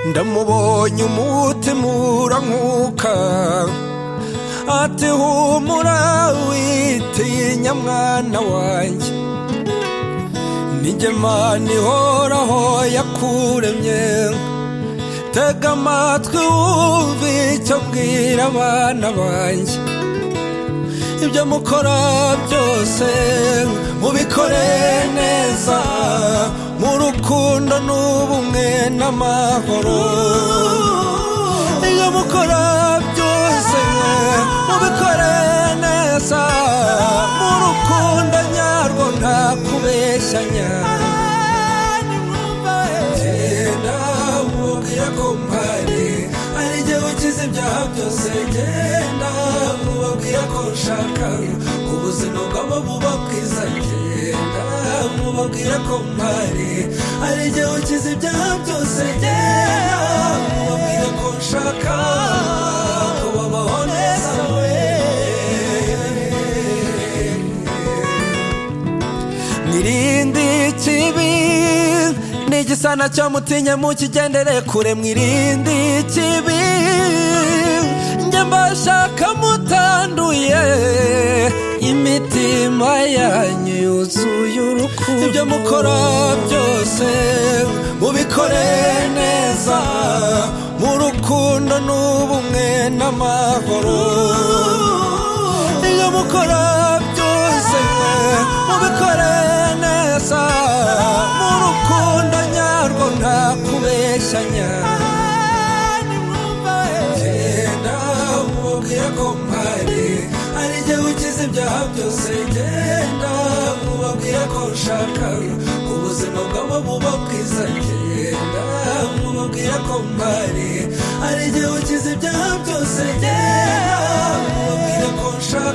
ndamubonye umutima urankuka ati humura witinya mwana wanjye n'ijyemana ihoraho yakuremye tega amatwi wumve icyo mbwira abana banjye ibyo mukora byose mubikore neza mu rukundo n'ubumwe n'amahoro ibyo mukora byose mubikore neza mu rukundo nyarwo nta kubeshyanya genda mubwira ko mpari ari igihe ukize ibyaha byose genda mubabwira ko nshaka ubuzima bwabo buba bwiza genda mubabwira ko mpari ari igihe ukize ibyaha byose genda mubabwira ko nshaka kubabaho neza mwirinde ikibi n'igisa nacyo mutinye mukigendere kure mwirinde ikibi njye mbashaka mutanduye imitima yanyu yuzuye urukundo ibyo mukora byose mubikore neza mu rukundo n'ubumwe n'amahoro ibyo mukora byose mubikore neza mu rukundo nyarwo nta kubeshyanya genda mubwira ko mpari ari jye ukize ibyaha byose genda mubabwira ko nshaka ubuzima bwabo buba bwiza genda mubabwira ko mpari ari jye ukize ibyaha byose genda mubabwira ko nshaka